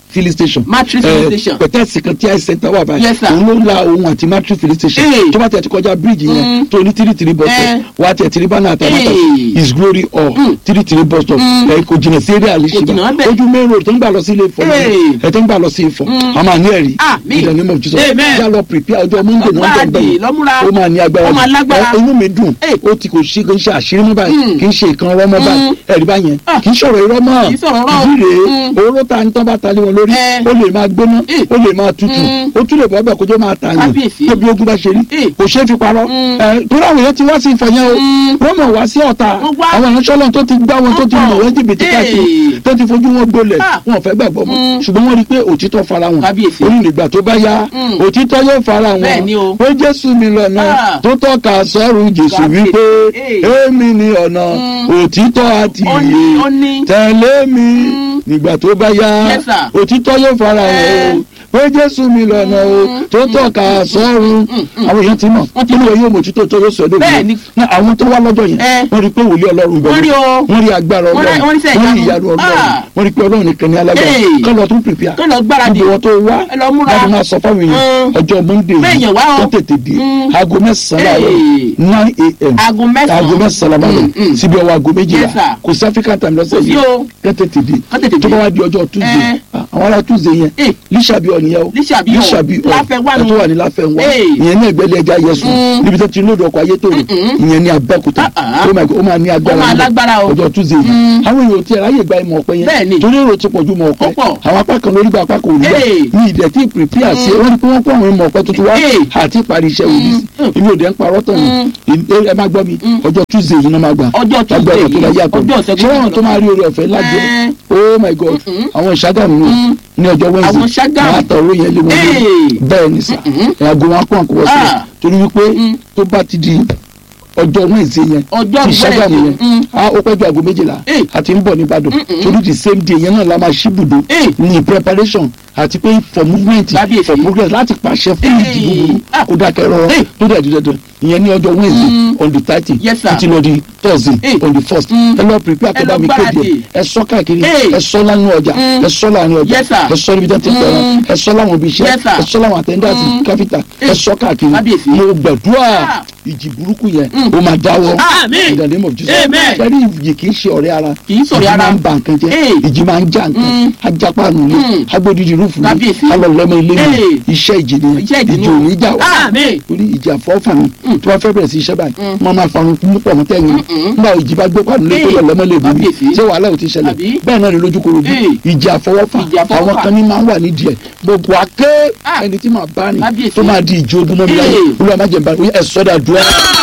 filling station Matrix Eh, filling station. pẹ̀tẹ́ẹ̀sì kan tí ice center wà báyìí Yes, sir. òun ló ń la ohun àti matrix filling station Eh. tó bá tẹ̀ ti kọjá bíríìjì yẹn Mm. tó ní three three bus Eh. stop wà á tẹ̀ three banner àtàmátà Eh. his glory all Mm. three three bus stop Mm. ẹ̀ kò jìnnà sí eré Kò àlìṣe jìnnà bẹ́ẹ̀. ojú main road tó ń gbà lọ sí ilé ìfọ̀ Eh. ẹ̀ tó ń gbà lọ sí ìfọ̀ Mm. a máa ní ẹ̀rí Àmín. in the name of Jesus Amen. yà lọ prepare ọjọ́ monday ní wọ́n jẹ́ Ọgbàdì bẹ́ẹ̀ lọ́múra. ó máa ní agbára Ó máa lágbára. Ẹ- inú mi dùn Eh. ó ti kò ṣe kò ń ṣe àṣírí mọ́ báyìí Mm. kì í ṣe ìkan ọ̀rọ̀ mọ́ báyìí Mm. ẹ̀rí báyẹn Ah. kì í ṣọ̀rọ̀ irọ́ mọ́ Kì í sọ̀rọ̀ irọ́. ìdí rèé Mm. oró ta ní tán bá ta lé wọn lórí Eh. ó lè máa gbóná Eh. ó lè máa tutù Mm. ó tún lè bọ́ bẹ́ẹ̀ kójó máa tààyàn Kábíyèsí. tóbi ogun bá ṣe rí Eh. kò ṣeé fi parọ́ Mm. ẹ torí àwọn èèyàn ti wá sí ìfọ̀yẹ́ o Mm. wọ́n mọ̀ wá sí ọ̀tá Wọ́n wá. àwọn ìránṣẹ́ ọlọ́run tó ti gbá wọn tó ti Wọ́n mọ̀ pọ̀. wọ́n jìbìtì Eh. káàkiri tó ti fojú wọn gbolẹ̀ Ah. wọn ò fẹ́ gbàgbọ́ mọ́ Mm. ṣùgbọ́n wọ́n rí i pé òtítọ́ fara wọn Kábíyèsí. ó ní ìgbà tó bá yá Mm. òtítọ́ yóò fara wọn Bẹ́ẹ̀ ni o. pé jésù mi lọ́nà Ah. tó tọ́ka sọ́run jésù Kábíyèsí. wípé Eh. èmi ni ọ̀nà Mm. òtítọ́ àti Ó ní, ìyè ó ní. tẹ̀lé mi Mm. nígbà tó bá yá Yes, sir. òtítọ́ yóò fara Eh. wọn o pé jésù mi lọ́nà o tó tọ́ka sọ́run àwọn èèyàn ti mọ̀ Wọ́n ti nínú yóò mọ̀ òtítọ́ tó yóò sọ ẹ̀dọ́ Bẹ́ẹ̀ ni. àwọn tó wá lọ́jọ́ yẹn Eh. wọ́n rí i pé wòlíì ọlọ́run bẹ̀rẹ̀ Wọ́n rí o. wọ́n rí agbára Wọ́n rí- ọlọ́run wọ́n rí iṣẹ́ wọ́n rí ìyanu. ìyanu ọlọ́run Ah. wọ́n rí i pé ọlọ́run nìkan ní alágbára Hey. kọ́ lọ tún prepare Kọ́ lọ gbáradì. gbogbo wọn tó wá Ẹ lọ múra. láti máa sọ fáwọn èèyàn Mm. ọjọ́ monday Bẹ́ẹ̀yàn wá o. tó tètè dé Mm. aago mẹ́sàn-án láàárọ̀ Hey. nine a.m. Aago mẹ́sàn-án. aago mẹ́sàn-án láàárọ̀ Mm, mm. síbi ọwọ́ aago méjìlá Yes, sir. kò sí african time lọ́sẹ̀ Kò sí yìí o. kẹ́ tètè dé Kọ́ tètè tó dé. bá wá di ọjọ́ tuesday Eh. ah, àwọn ará tuesday yẹn Eh. lísàbí ọ̀nìyẹn o Lísàbí ọ̀. lísàbí ọ̀ Láfẹnwá nu. ẹ̀ tó wà ní láfẹnwá Eh. ìyẹn ní ẹgbẹ́lẹ́ ẹja yẹsùn Mm. níbi tó ti lóòdù ọkọ̀ ayé tó rè Mm-mm. ìyẹn ní abẹ́òkúta Ah, ah. oh my God ó máa ní agbára Ó máa níbẹ̀. lágbára o. ọjọ́ tuesday yẹn Mm. àwọn èèyàn tí ẹ̀ráyè gba ìmọ̀ ọ̀pẹ Bẹ́ẹ̀ yẹn ni. torí èrò ti pọ̀ ju mọ̀ ọ̀pẹ Ó pọ̀. àwọn apá kan lórí gba apá kan ò ní gbà Eh. ní ìdẹ̀ tí prepare sí wọ́n ní pé wọ́n kó àwọn ìmọ̀ ọ̀pẹ tuntun wá Eh. àti ìparí iṣẹ́ òní Mm. èmi ò dẹ̀ ń parọ́ tán ni ẹ máa gbọ́ mi ọjọ́ tuesday yìí náà máa gbà Ọjọ́ Lágbára Tuesday tó bá yìí. yàtọ̀ Ọjọ́ ọ̀sẹ̀ ṣé wọn tó máa rí orí ọ̀fẹ́ lájọ Eh. oh my god àwọn ìṣàgámù Mm. ní ọjọ́ wednesday Àwọn Ṣàgámù. máa tọrọ yẹn lé wọn lórí Eh. bẹ́ẹ̀ ni sà ẹ̀ẹ́dàgò wọn kọ́ àkọ́wọ́ sí Ah. torí wípé Mm. tó bá ti di ọjọ́ wednesday yẹn Ọjọ́ ti Ṣàgámù Wednesday. yẹn Mm. a ó pẹ́ ju aago méjìlá Eh. àti ń bọ̀ nìbàdàn Mm-mm. torí the same day yẹn náà la máa ṣí ibùdó Eh. ní preparation àti pé for movement Kábíyèsí. for progress láti pàṣẹ fún Eh. ìdí búburú Ah. kó dákẹ́ rọrọ Eh. tó dẹ̀ di dandan ìyẹn ní ọjọ́ wednesday Mm. on the thirty Yes, sir. títí lọ di thursday Eh. on the first Mm. ẹ lọ prepare Ẹ kó lọ bá mi kéde gbáradì. ẹ sọ káàkiri Eh. ẹ sọ lánàá ọjà Mm. ẹ sọ láàrin ọjà Yes, sir. ẹ sọ níbi tó ti pẹ̀rọ Mm. ẹ sọ láwọn ibi iṣẹ́ Yes, sir. ẹ sọ láwọn attendant Mm. káfíńtà ẹ Eh. sọ káàkiri Kábíyèsí. mo gbàdúrà Ah. ìjì burúkú yẹn Mm. ó máa dáwọ́ Àmín. in the name of Jesus Amen. ṣẹ́rí ìjì kì í ṣe ọ̀rẹ́ ara Kì í ṣọ̀rẹ́ ìjì ara. máa ń ba nǹkan jẹ́ Eh. ìjì máa ń já nǹkan Mm. ajápa nù ní Mm. agbódìdì rúfù ní Kábíyèsí. alọ̀lọ́mọ ilé mi Eh. iṣẹ́ ìjì ni Iṣẹ́ ìjì ni ìjì o. ò ní já wá Àmín. torí ìjì àfọ́fà mi Mm. tí wọ́n fẹ́ bẹ̀rẹ̀ sí iṣẹ́ báyìí Mm. wọ́n máa farun púpọ̀ mọ́ tẹ́yìn Mm-mm. nígbà ìjì bá gbé pàdé lé tó Eh. lọ lọ́mọ lè bomi Kábíyèsí. ṣé wàhálà ò ti ṣẹlẹ̀ Àbí? bẹ́ẹ̀ náà ni lójú koro bí Eh. ìjì àfọwọ́fà Ìjì àfọwọ́fà. àwọn kan ní máa ń wà nídìí ẹ̀ gbogbo aké Ah. ẹni tí màá bá ní Kábíyèsí. tó máa di ìjì ogun mọ́ mi láyé Eh. olúwa má jẹ̀ bá ẹ sọ́dà dùn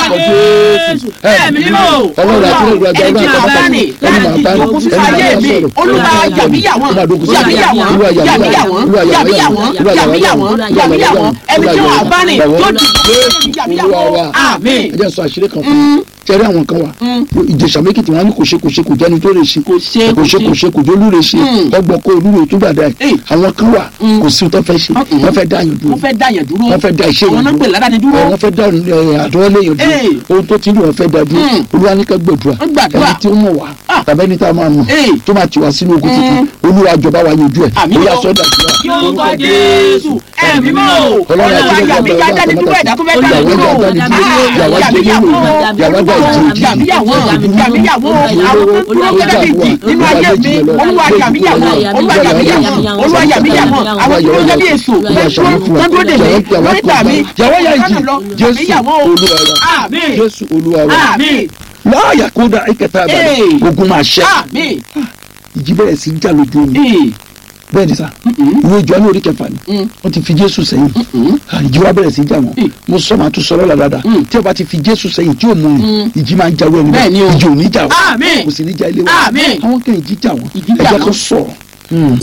Jésù. Ẹ̀mí mímọ́. ọlọ́run àti ìlú àjọ Ẹni tí ọlọ́run màá bá ní ẹni máa bá ní láti ìjókòó sínú ẹni ayé máa mi. sọ̀rọ̀ Olúwa yàmíyàwọ́n yàmíyàwọ́n yàmíyàwọ́n yàmíyàwọ́n yàmíyàwọ́n yàmíyàwọ́n ẹni tí màá bá ní yóò di yàmíyàwọ́n. Àmín. ẹ jẹ́ sọ àṣírí kan fún mi tẹ́rí àwọn kan wà ìjẹ̀sà méjìtì wọn á ní kò ṣe kò ṣe kò jẹ́ni tó lè ṣe Kò ṣe, kò ṣe kò kò ṣe kò jólú lè ṣe Mm. ọgbọ́n kó olúwo tó gbàdá ẹ̀ Eh. àwọn kan wà Mm. kò sí tó fẹ́ ṣe Mm-mm. wọ́n fẹ́ dá yàn dúró Wọ́n fẹ́ dá yẹn dúró. wọ́n fẹ́ dá iṣẹ́ Àwọn yẹn náà pè ládàáni dúró. ẹ, wọ́n fẹ́ dá àdúrà léyìn dúró Eh. ohun tó ti ní wọ́n fẹ́ dá dúró Mm. olúwa ní ká gbàdúrà Wọ́n gbàdúrà. ẹni tí ó mọ̀ wá Ah. tàbí ẹni tá a máa mọ̀ Eh. tó máa tì wá sínú ogun tuntun olúwa jọba wa yanjú ẹ̀ Àmín olúwa o. sọ́dà dúrà Yorùbá Jésù ẹ̀mí mọ́ o. Ọlọ́run Olúwa àti yàmí Ọlọ́run jáde àti dúró ẹ̀dá tó fẹ́ Ọlọ́run dá àti dúró. Ọlọ́run àti Ọlọ́run àti Yàmíyàwó Yàwá dá ìjì. yàmíyàwó yàmíyàwó àwọn tó dúró gẹ́gẹ́ bí ìjì nínú ayé mi. Olúwa yàmíyàwó Olúwa yàmíyàwó Olúwa yàmíyàwó àwọn tó dúró gẹ́gẹ́ bí èso Olúwa ṣàánú fún wa. tó dúró dè mí Yàwá wọ́n gbà mí. Yàwá yà ìjì Jésù Yàmíyàwó. olúwa wa Àmín. Jésù olúwa wa Àmín. láàyà kó dá ìkẹta àbálẹ̀ Eh. ogun máa ṣẹ́ Àmín. ìjì bẹ̀rẹ̀ sí í jà lójú omi Ee. bẹ́ẹ̀ ni sá ìwé ìjọ ní orí kẹfà ni Mm. wọ́n ti fi jésù sẹ́yìn Ah, ìjì wa bẹ̀rẹ̀ sí í jà wọ́n Mm. mo sọ ma tún sọ lọ́la dáadáa Mm. tí o bá ti fi jésù sẹ́yìn tí o mú un Mm. ìjì máa ń jà wọ́n Bẹ́ẹ̀ ni o. ìjì ò ní jà wọ́n Àmín. kò sì ní jà ilé wọn Àmín. àwọn kan ìjì jà wọ́n Ìjì jà ẹ̀jẹ̀ wọ́n. kan sọ̀rọ̀ Mm.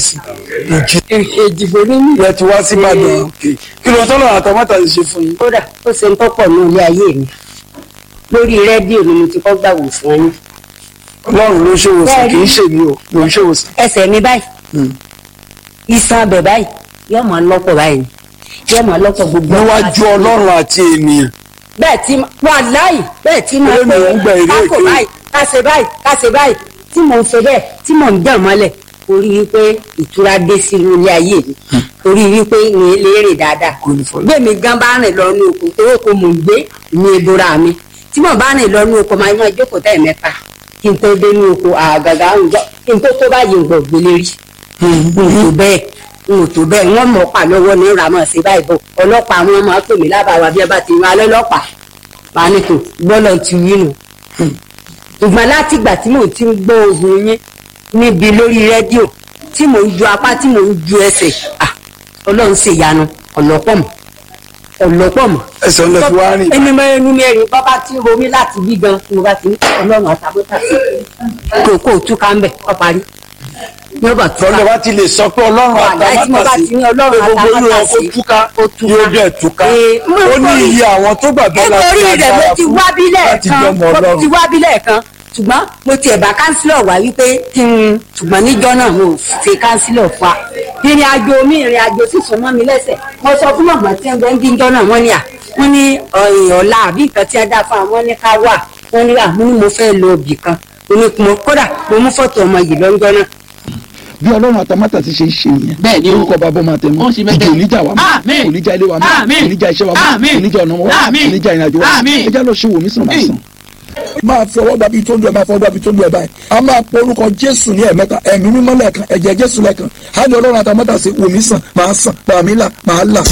ìdìbò nínú ìyẹn ti wá sí ìbàdàn kí ló tọ́lọ̀ àtàmátà ti ṣe fún yín. kódà ó ṣe ń tọ́pọ̀ ní ilé ayé mi lórí rédíò ni mo ti kọ́ gbà wòsàn yín ọlọ́run ló ṣèwòsàn kì í ṣe mí o ló ń ṣèwòsàn. ẹsẹ̀ mi báyìí iṣan abẹ báyìí yóò máa lọ́pọ̀ báyìí yóò máa lọ́pọ̀ gbogbo níwájú ọlọ́run àti ènìyàn bẹ́ẹ̀ tí wà láì bẹ́ẹ̀ tí máa Eré mi ò ń gba èrè kákò èké. báyìí káṣe báyìí káṣe báyìí tí mò ń ṣe bẹ́ẹ̀ tí mò ń dàn mọ́lẹ̀ orí wípé ìtura dé sí ilé ayé mi orí wípé mi lè rìn dáadáa gbé mi gan bá rìn lọ ní oko tó kó mo gbé mi ebora mi tí mo bá rìn lọ ní oko máa ń jókòó tẹ̀ mẹ́ta kí n tó dé ní oko àgàgà àwùjọ kí n tó tó báyìí ń gbọ̀ gbélé rí n ò tó bẹ́ẹ̀ n ò tó bẹ́ẹ̀ wọ́n mọ̀ pa lọ́wọ́ ní ramọ̀ sí báyìí bọ̀ ọlọ́pàá wọn máa pè mí lábàáwá bí ẹ bá ti rán alẹ́ lọ́pàá máa ní kò gbọ́dọ̀ ti wí nù ṣùgbọ́n láti ìgbà tí mò ń ti ń gbọ́ ohùn yín níbi lórí rédíò tí mò ń ju apá tí mò ń ju ẹsẹ̀ ah ọlọ́run ṣe ìyanu ọ̀lọ́pọ̀ mọ̀ ọ̀lọ́pọ̀ mọ̀. ẹsẹ̀ ńlẹ̀ fi wá rìn. ẹni mọ ẹnu mẹ́rin bábá tí ń romí láti bí gan tí mo bá ti ní ọlọ́run àtàbọ̀tà kò kó túká ń bẹ̀ ọ parí ní ọba túká. tọ́lọ́ bá ti lè sọ pé ọlọ́run Wàláhì tí mo bá àtàmátàsí ti ní ọlọ́run pé gbogbo irú ẹ̀ kó àtàmátàsí, túká ó túká. yóò dẹ̀ túká Ee, mo ó ní kórìí- iye àwọn tó gbàgbọ́ láti nítorí rẹ̀ mo agbára ti fún wá bílẹ̀ láti kan jọmọ mo ti ọlọ́run. wá bílẹ̀ kan ṣùgbọ́n mo tiẹ̀ bá kánsílọ̀ wá wípé kí n ṣùgbọ́n níjọ́ náà mo ṣe kánsílọ̀ fún wa ìrìn àjò mi ìrìn àjò sì sún mọ́ mi lẹ́sẹ̀ mo sọ fún mọ̀mọ́ tí wọ́n ń díjọ́ náà wọ́n ní à wọ́n ní ọ̀yìn ọ̀la àbí nǹkan tí wọ́n dá fún àwọn ní ká wà wọ́n ní à mo ní mo fẹ́ lọ ibì kan mo ní mo kódà mo mú fọ́tò ọmọ yìí lọ́jọ́ náà bí ọlọ́run àtàmátà ti ṣe ń ṣe nìyẹn Bẹ́ẹ̀ ni o. orúkọ bàbá ọmọ àtẹnu Ó ń ṣe bẹ́ẹ̀. ìjì oníjà wa mọ́ Àmín. oníjà ilé wa mọ́ Àmín. oníjà iṣẹ́ wa mọ́ Àmín. oníjà ọ̀nà wa Àmín. oníjà ìrìnàjò wa Àmín. ẹjá lọ ṣe wò mí sàn máa sàn. máa fi ọwọ́ gbàbí tó ń lu ẹ̀ máa fọwọ́ gbàbí tó ń lu ẹ̀ báyìí a máa pọ orúkọ jésù ní ẹ̀mẹ́ta ẹ̀mí mímọ́ lẹ́ẹ̀kan ẹ̀jẹ̀ jésù lẹ́ẹ̀kan á ní ọlọ́run àtàmọ́tà sí wòmí sàn máa sàn pàmí là máa là.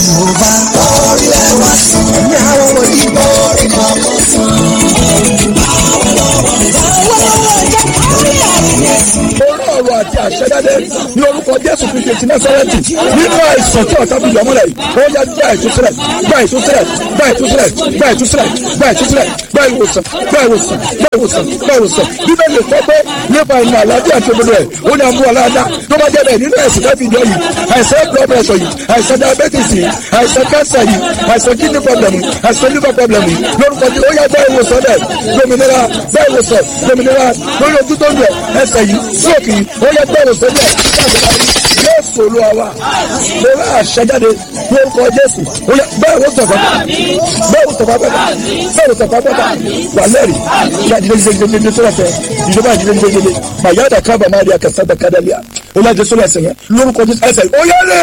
orí ọ̀rọ̀ àti àṣẹjáde ní orúkọ jésù kristu ti násárẹ́tì nínú àìsàn tí ọ̀tá fi yọmúlẹ̀ yìí ó yá gbá ìtúsílẹ̀ gbá ìtúsílẹ̀ gbá ìtúsílẹ̀ gbá ìtúsílẹ̀ gbá ìtúsílẹ̀ gbá ìwòsàn gbá ìwòsàn gbá ìwòsàn gbá ìwòsàn bíbélì kọ́ pé nípa ìmọ̀ àlàáfíà tó gbọdọ̀ ẹ̀ ó ní àmú aláàdá tó bá jẹ́ bẹ́ẹ̀ nínú ẹ̀sìn káfí ìjọ yìí àìsàn blood pressure yìí àìsàn diabetes yìí àìsàn cancer yìí àìsàn kidney problem yìí àìsàn liver problem yìí lórúkọ tí ó yá gbá ìwòsàn dẹ̀ lómìnira gbá ìwòsàn lómìnira lórí ojú tó ń lẹ̀ ẹsẹ̀ yìí sóòkì yìí ó yá gbá ìwòsàn dẹ̀ jésù olúwa wa mo rà àṣẹjáde lórúkọ jésù ó yá gbá ìwòsàn fàgbà gbá ìwòsàn fàgbà gbá ìwòsàn fàgbà wà lẹ́rìí ìyá ìdílé ìdílé ìdílé ìdílé sọ́dọ̀ fẹ́ ìjọba ìdílé ìdílé ìdílé màyà dà kábà má rí akẹ́sà dà kádàlíà ó lájẹ sọ́dọ̀ ẹsẹ̀ yẹn lórúkọ jésù ẹsẹ̀ ó yẹ lé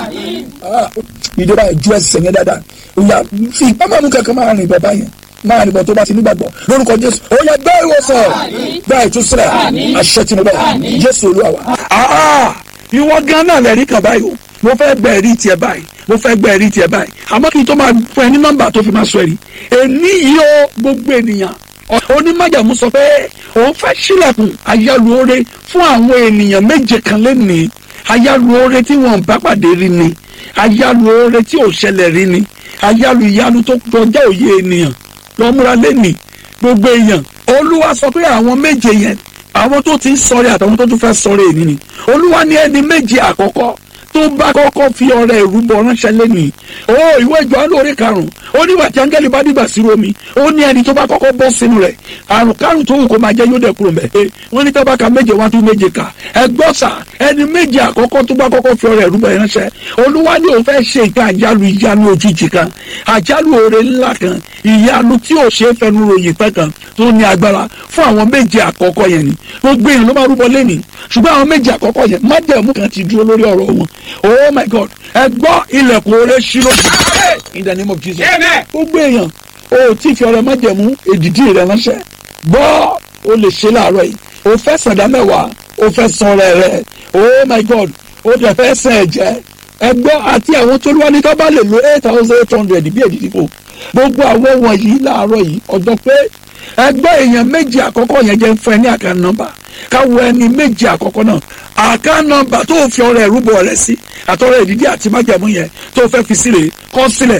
ìjọba ìjú ẹsẹ̀ yẹn dáadáa ó yá fi ìpamọ́ mú kankan máa rìn bàbá yẹn máa rìn bọ̀ tó bá ti nígbàgbọ́ lórúkọ jésù ó yá gbá ìwòsàn gbá ìtúsílẹ̀ àṣẹ tí mo bẹ̀ jésù olúwa wa ìwọ gan náà lẹ́rìí kan báyìí o mo fẹ́ gbẹ ẹ̀rí tiẹ̀ báyìí mo fẹ́ gbẹ ẹ̀rí tiẹ̀ báyìí àmọ́ kí n tó máa fún ẹ ní nọ́mbà tó fi máa sọ ẹ̀rí èní yìí ó gbogbo ènìyàn onímọ̀jàmú sọ pé òun fẹ́ sílẹ̀kùn ayálùore fún àwọn ènìyàn méje kan lẹ́nìí ayálùore tí wọ́n bá pàdé rí ni ayálùore tí ò ṣẹlẹ̀ rí ni ayálù ìyanu tó kọjá òye ènìyàn lọ́múra lẹ́nìí gbogbo èèyàn olúwa sọ pé àwọn méje yẹn àwọn tó ti ń sọ̀rẹ́ àtàwọn tó tún fẹ́ sọ̀rẹ́ èyí ni olúwa ní ẹni méje àkọ́kọ́ tó bá kọ́kọ́ fi ọrẹ ìrúbọ ránṣẹ́ lẹ́nìí ó ìwé ìjọ lórí karùn-ún ó nígbà tí áńgẹ́lì bá dìgbà sí romi ó ní ẹni tó bá kọ́kọ́ bọ́ sínú rẹ̀ àrùn kárùn tó wù kó máa jẹ́ yóò dẹ̀ kúrò mẹ́ ẹ wọ́n ní tábà ka méje wá tún méje kà ẹ gbọ́ sà ẹni méje àkọ́kọ́ tó bá kọ́kọ́ fi ọrẹ ìrúbọ ránṣẹ́ olúwa ní òun fẹ́ ṣe nǹkan àjálù ìyanu òjijì kan àjálù oore ńlá kan ìyanu tí ò ṣe é fẹnu ròyìn pẹ́ kan tó ní agbára fún àwọn méje àkọ́kọ́ yẹn ni gbogbo èèyàn ló máa rúbọ lẹ́nìí ṣùgbọ́n àwọn méje àkọ́kọ́ yẹn májẹ̀mú kan ti dúró lórí ọ̀rọ̀ wọn oh my god ẹ gbọ́ ilẹ̀kùn oore ṣí lójú in the name of jesus gbogbo èèyàn o tí fi ọrẹ májẹ̀mú èdìdí rẹ ránṣẹ́ gbọ́ o lè ṣe láàárọ̀ yìí o fẹ́ sàdá mẹ́wàá o fẹ́ san ọrẹ rẹ oh my god o tẹ̀ fẹ́ sàn ẹ̀jẹ̀ ẹ gbọ́ àti àwọn tó wá ní ká bá lè lo eight thousand eight hundred bí èdìdí kò gbogbo àwọn wọ̀nyí láàárọ̀ yìí ọjọ́ pé ẹgbẹ́ èèyàn méjì àkọ́kọ́ yẹn jẹ́ fún ẹ ní àká nọ́mbà káwọ ẹni méjì àkọ́kọ́ náà àká nọ́mbà tó fi ọrẹ ìrúbọ rẹ sí àtọrẹ ìdídí àti májàmú yẹn tó fẹ́ fi sílẹ̀ kọ́ sílẹ̀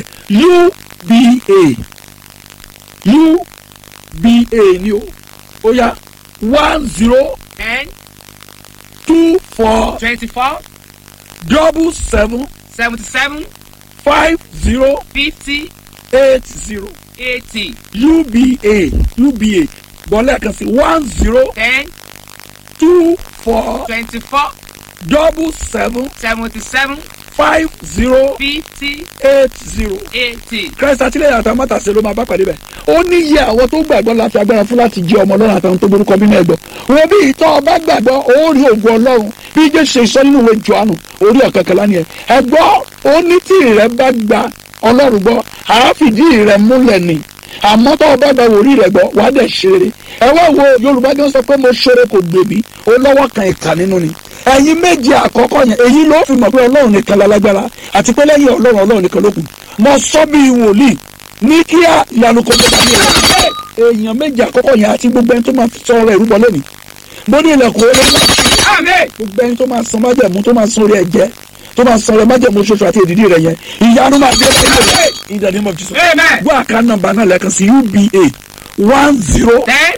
uba uba ni o ó yá one zero ten two four twenty-four double seven seventy-seven five zero fifty eight zero eighty uba uba bọ́lá kan sí one zero ten two four twenty-four double seven seventy-seven five zero fifty eight zero eighty. christ àtìlẹ́yìn àtàwọn mátàsí ló máa bá pàdé bẹ̀. ó ní iye àwọn tó gbàgbọ́ láti agbára fún láti jẹ́ ọmọ ọlọ́run àtàwọn tó borúkọ nínú ẹ̀gbọ́. wo bí ìtọ́ ọba gbàgbọ́ ó rí ògùn ọlọ́run bí jésù ṣe sọ nínú ìwé johannu orí ọ̀kẹ́kẹ́lá ni ẹ̀. ẹ̀gbọ́ ó ní tí rẹ bá gba ọlọ́run gbọ́ àáfìdí rẹ múlẹ̀ ni àmọ́ tó o bá gba wòrí rẹ̀ gbọ́ wàá dẹ̀ ṣeré ẹ wá wo yorùbá gan sọ pé mo ṣeré kò gbèbí ó lọ́wọ́ kan ìka nínú ni ẹ̀yin méje àkọ́kọ́ yẹn èyí ló fi mọ̀ pé ọlọ́run nìkan lálágbára àti pé lẹ́yìn ọlọ́run ọlọ́run nìkan ló kù mo sọ bí wòlíì ní kíá ìyanu kò tó dàbí ẹ̀rọ èèyàn méje àkọ́kọ́ yẹn àti gbogbo ẹni tó máa sọ ọ̀rọ̀ ìrúbọ lónìí mo ní ilẹ̀kùn olóńgbò gbogbo ẹni tó máa san májẹ̀mú tó máa san orí ẹ̀jẹ̀ tó máa san orí májẹ̀mú ṣoṣo àti èdìdí rẹ̀ yẹn ìyanu máa dé lẹ́yìn in the name of Jesus Amen. gbọ́ àká nọ́mbà náà lẹ́ẹ̀kan sí uba one zero ten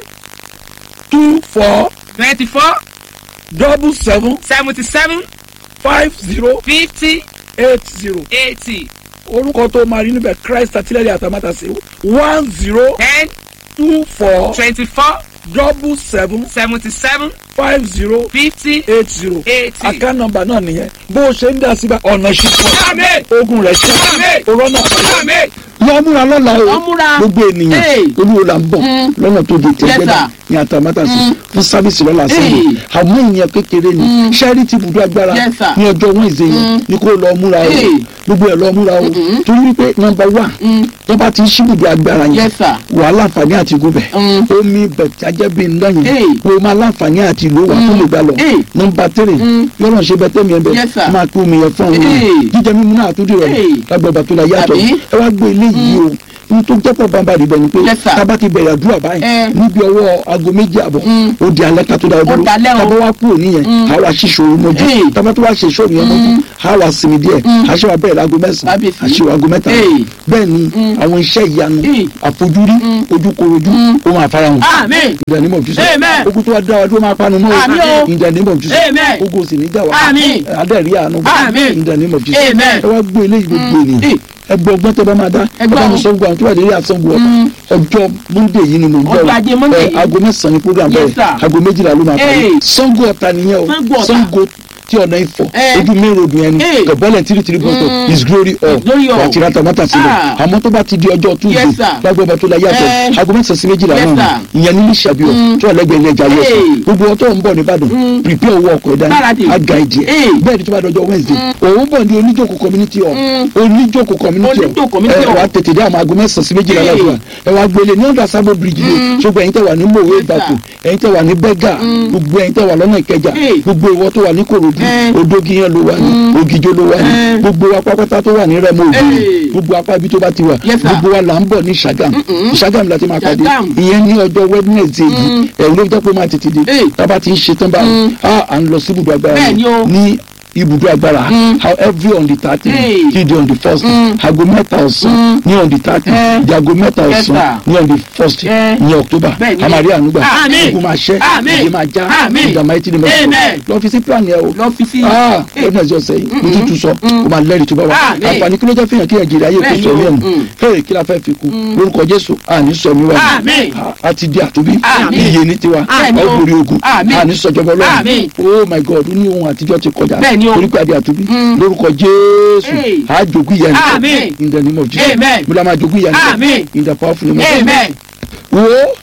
two four twenty-four double seven seventy-seven five zero fifty eight zero eighty orúkọ tó máa rí níbẹ̀ christ àtìlẹ́yìn àtàmátàsí one zero ten two four twenty-four double seven seventy-seven five zero fifty eight zero eighty. àká nọ́mbà náà nìyẹn bó o ṣe ń dá síbẹ̀ ọ̀nà ṣùpọ̀ Amen. ogun rẹ̀ ṣe Amen. òrọ̀ náà pàdé. Amen. lọ múra lọ́la o Lọ múra. gbogbo ènìyàn Hey. olúwo la ń bọ̀ Mm. lọ́nà tó di tẹ́gbẹ́dà sir. ní àtàmátàsí fún sábìsì lọ́la Hey. sẹ́yìn àwọn èèyàn kékeré ni charity ibùdó agbára Yes, sir. ní ọjọ́ Wednesday yẹn ni kó lọ múra o Hey. gbogbo ẹ̀ lọ múra o torí wípé nọ́mbà wà tó bá ti ń ṣíbùdó agbára yẹn Yes, sir. wà á láǹfààní àti gúbẹ̀ Mm. omi bẹ̀tẹ̀ bí ńlá yẹn Hey. o máa láǹfààní àti ìlú wà tó lè gbà lọ Hey. nọ́mbà tírì yọ̀rọ̀ ṣe bẹ́tẹ̀ mi ẹ̀ bẹ́ẹ̀ Yes, sir. máa kó omi yẹn fún Hey. ọ̀hún jíjẹ mímu náà àtúndì rẹ̀ Hey. lágbàgbà tó la yàtọ̀ Àbí? ẹ wá gbé eléyìí o n tó jẹ́pọ̀ bàbá rẹ̀ bẹ̀ ni pé Yes, sir. tába ti bẹ̀rẹ̀ àdúrà báyìí Eh. níbi ọwọ́ aago méjì àbọ̀ ó di alẹ́ ká tó da ọdún dalẹ́ o. tábà wá kúrò níyẹn a wá ṣíṣe òru mọ́jú Eh. tábà tó wá ṣe ìṣòro yẹn mọ́jú a wá sinmi díẹ̀ a ṣe wá bẹ̀rẹ̀ aago mẹ́sàn-án Kábíyèsí. a ṣe wá aago mẹ́ta Eh. bẹ́ẹ̀ ni àwọn iṣẹ́ ìyanu Eh. àfojúrí ojúkorojú ó máa fara hàn Amen. in the name of Jesus Amen. ogun tó wá dá wa dúró máa panu mọ́ Àmín o. in the name of Jesus Amen. ogun sì ní jà wá Àmín. adẹ́rìí àánú Àmín. in the name of Jesus Amen. ẹ wá gbé eléyìí gbogbo ènìyàn Eh. ẹ gbọ́ ọgbọ́n tó bá máa dá ẹ Ẹ gbọ́ bá mi o. sọ gbogbo àwọn tó wà lórí àsanwó ọ̀tà ọjọ́ monday yìí ni mo ń bọ̀ Ọjọ́ ajé Monday ẹ yìí. aago mẹ́sàn-án ni program Yes, bẹ̀rẹ̀ sir. aago méjìlá ló máa parí Eh. sango ọ̀tà nìyẹn o Sango Ọ̀tà. sango tí ọ̀nà ifọ̀ Eh. ojú main road yẹn ni Eh. gọ̀bọ́lẹ̀ tìrì tìrì bọ́tọ̀ his glory all glory all. àti rata mọ́tà sílẹ̀ Ah. àmọ́ tó bá ti di ọjọ́ tuesday Yes, sir. lágbàbà tó la yàtọ̀ Eh. aago mẹ́sàn-án sí méjìlá Yes, náà ni ìyẹn ní sàbíọ̀ tó ọ̀lẹ́gbẹ̀ẹ́ ní ẹja yẹsùn Eh. gbogbo ọtọ́ ń bọ̀ nìbàdàn prepare owó ọkọ̀ ẹ̀dá Gbáradì. aga ìdí ẹ̀ Eh. bẹ́ẹ̀ ni tó bá dọjọ́ wednesday òun bọ̀ ní oníjókòó community hall oníjókòó community Oníjókòó community ẹ hall. wá tètè dé àwọn aago mẹ́sàn-án sí méjìlá Eh. lọ́dún ẹ wá gbélé ní ọ̀dà sábò bridge ni ṣùgbọ́n ẹ̀yin tẹ́ wà ní mòwe Yes, ìbàkù sir. ẹ̀yin tẹ́ wà ní bẹ́gà gbogbo ẹ̀yin tẹ́ wà lọ́nà ìkẹjà Eh. gbogbo ìwọ tó wà ní korodu Eh. odógiyàn ló wà ní ògìjó ló wà ní Eh. gbogbo wa pápátá tó wà ní rẹmọ ògùn Eh. gbogbo apá ibi tó bá ti wà Yes, sir. gbogbo wa là ń bọ̀ ní sagam sagam la ti máa pàdé Sagam. ìyẹn ní ọjọ́ wednesday yìí ẹ̀rù ló jẹ́ pé ó máa tètè dé Eh. tábà ti ń ṣe tán báyìí a à ń lọ sí ibùdó agbára Bẹ́ẹ̀ ni o. ní ibùdó agbára how every on the thirty Eh. till the on the first aago mẹ́ta ọ̀sán ní on the thirty Eh. di aago mẹ́ta Yes, ọ̀sán sir. ní on the first Eh. ní october Bẹ́ẹ̀ ni. amari ànúgbà Àmín. ogun máa ṣẹ́ Àmín. ìdè máa já Àmín. ìdààmú ayé tí ni mo sọ Amen. lọ fi sí plan yẹn o lọ fi sí. ah Eh. wednesday ọ̀sẹ̀ yìí mo tún tún sọ o máa lẹ́rìí tó bá wà Àmín. àǹfààní kí ló jẹ́ fihàn kí nàìjíríà yóò kó Bẹ́ẹ̀ ni sọ o. mí ẹ̀mú Mm. fẹ́rẹ̀ kí la fẹ́ fi kú lórúkọ jésù àní sọ mi wá Àmín. a ti di àtúbí Àmín. iye ní tiwa Àmín o. ọgbòrì ogun Àmín. àní sọjọbọ Àmín. lọ́wọ́ oh my god ó ní ohun àtijọ́ ti kọjá Bẹ́ẹ̀ ni o. torí pé a di àtúbí Mm. lórúkọ jésù Hey. àjogún ìyá Àmín. in the name of jesus Amen. mo la máa jogún ìyá Àmín. in the powerful name of jesus amen. wo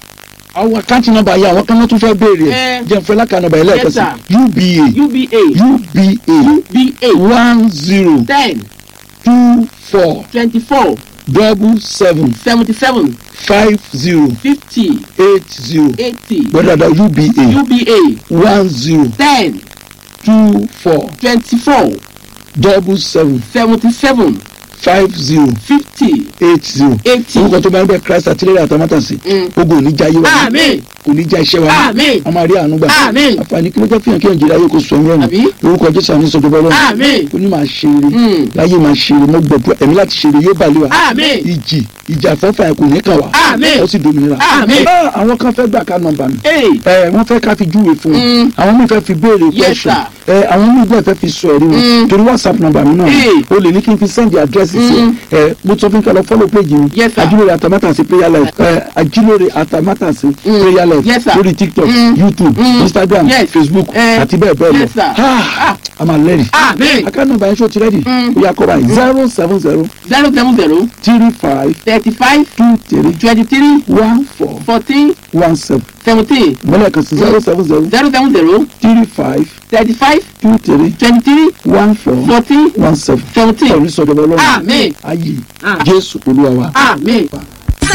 àwọn àkáǹtì nọ́mbà yìí àwọn kan náà tún fẹ́ béèrè ẹ̀ Eh. jẹ́ nfẹ́ lákà nọ́mbà yìí lẹ́ẹ̀kan Yes, sí sir. uba uba uba uba one zero ten two four twenty-four double seven seventy-seven five zero fifty eight zero eighty gbọ́dọ̀dọ̀ uba uba one zero ten two four twenty-four double seven seventy-seven five zero fifty eight zero eighty. orúkọ tó bá ń bẹ christ àtìlẹ́yìn àtàmátàsí Mm. ogun ò ní já yé wa Àmín. kò ní já iṣẹ́ wa Àmín. a máa rí àánú gbà Àmín. àǹfààní kí ló jẹ́ fihàn kí nàìjíríà yóò kó sọ ẹ̀yìn Àbí? ẹ̀rù orúkọ jésù àní sọjọba ọlọ́run Àmín. ó ní máa ṣe eré Mm. láyé máa ṣe eré mo gbọdọ̀ ẹ̀mí láti ṣe eré yóò bá lé wa Àmín. ìjì ìjà àfẹ́fà ẹ̀ kò ní kàn wá Àmín. ó sì dominira Àmín. Ah, àwọn kan fẹ́ gbà ká nọ́mbà mi Hey. ẹ wọ́n fẹ́ ká fi júwe fún wọn Mm. àwọn míì fẹ́ fi béèrè Yes, question sir. ẹ àwọn míì bẹ́ẹ̀ fẹ́ fi sọ ẹ̀rí wọn Mm. torí whatsapp nọ́mbà mi náà ni. Hey. o lè ní kí n fi send address sí Mm. ẹ mo sọ fún kí n lọ follow page mi Yes, sir. ajilore atamátàsí prayer life ẹ ajilore atamátàsí prayer life life Yes, sir. lórí tiktok Mm. youtube Mm. instagram Yes. facebook Eh. àti bẹ́ẹ̀ bẹ́ẹ̀ lọ Yes, sir. Ah, Ah. a máa lẹ́rìí Amen. akáná báyìí ṣó ti rẹ́dì Mm. ó yà kọ́ báyìí zero seven zero zero seven zero three five thirty five two three twenty three one four fourteen one seven seventeen mọ́lẹ̀ kan sí zero seven zero zero seven zero three five thirty five two three twenty three one four fourteen one seven seventeen. ọ̀rí sọ̀dọ̀ ọlọ́run Amen. ayé Ah. jésù olúwa wa. Amen.